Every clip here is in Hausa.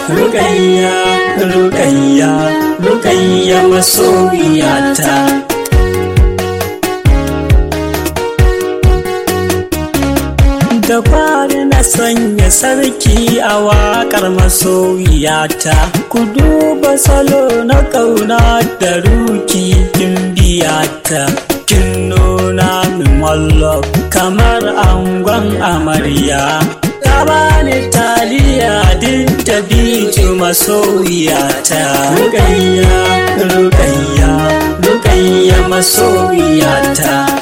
Rukayya, Rukayya, Rukayya masoyiyata. Da fari na sanya sarki a waƙar masoyiyata, ku duba salo na ƙauna da ruki kin biyata. Kin nuna min wallo kamar angon amarya. Ta bani taliya duk da biju masoyiyata. Rukayya, Rukayya, Rukayya masoyiyata.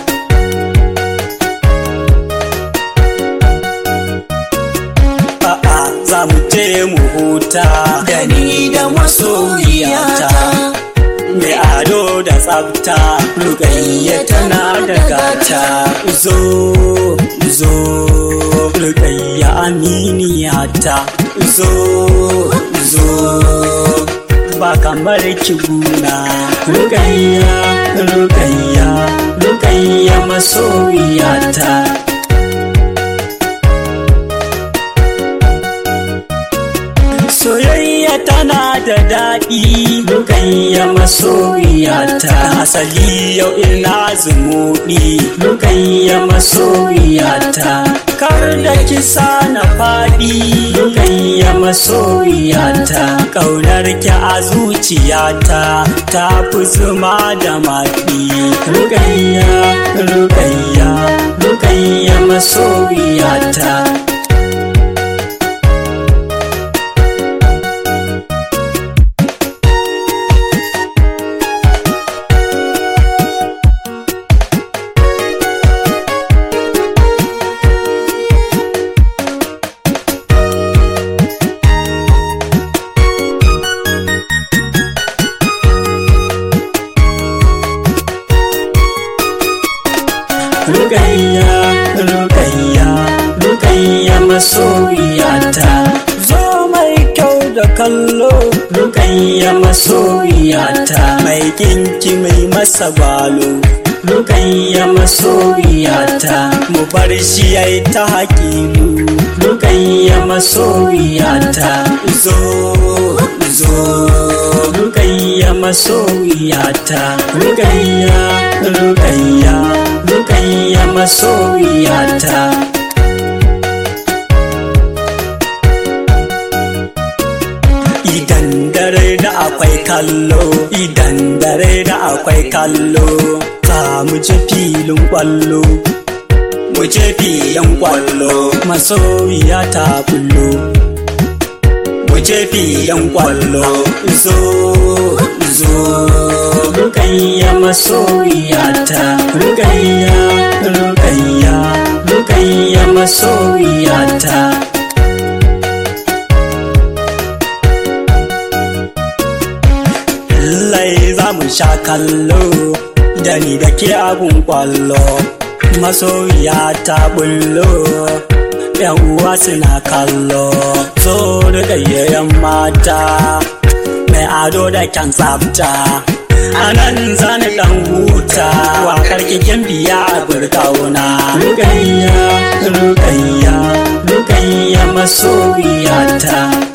A'a za mu je mu huta da ni da masoyiyata. Mai ado da tsafta, Rukayya tana da gata. Zo, zo, Rukayya aminiyata. Zo, zo, ba kamar ki guna. Rukayya, Rukayya, Rukayya masoyiyata. Soyayya tana da daɗi Rukayya masoyiyata Asali yau ina zumuɗi Rukayya masoyiyata Kar da kisa na faɗi Rukayya masoyiyata Ƙaunar ki a zuciyata Ta fi zuma da maɗi Rukayya, Rukayya, Rukayya masoyiyata Rukayya, Rukayya, Rukayya masoyiyata. Zo mai kyau da kallo, Rukayya masoyiyata. Mai kinki mai masa balo, Rukayya masoyiyata. Mu bar shi yayi ta hakilu, Rukayya masoyiyata. Zo, zo, Rukayya masoyiyata. Rukayya, Rukayya. Rukayya masoyiyata Idan dare da akwai kallo Idan dare da akwai kallo Za mu je filin kwallo Mu je filin kwallo Masoyiya ta bullo Mu je filin kwallo Zo, zo Rukayya masoyiyata Rukayya, Rukayya, Rukayya masoyiyata Lallai za mu sha kallo da ni da ke abun kwallo masoyiya ta bullo yan uwa suna kallo so da gayyayen mata mai ado da kyan tsafta a nan zani dan huta wakar kikin biya a burkauna rukayya rukayya rukayya masoyiyata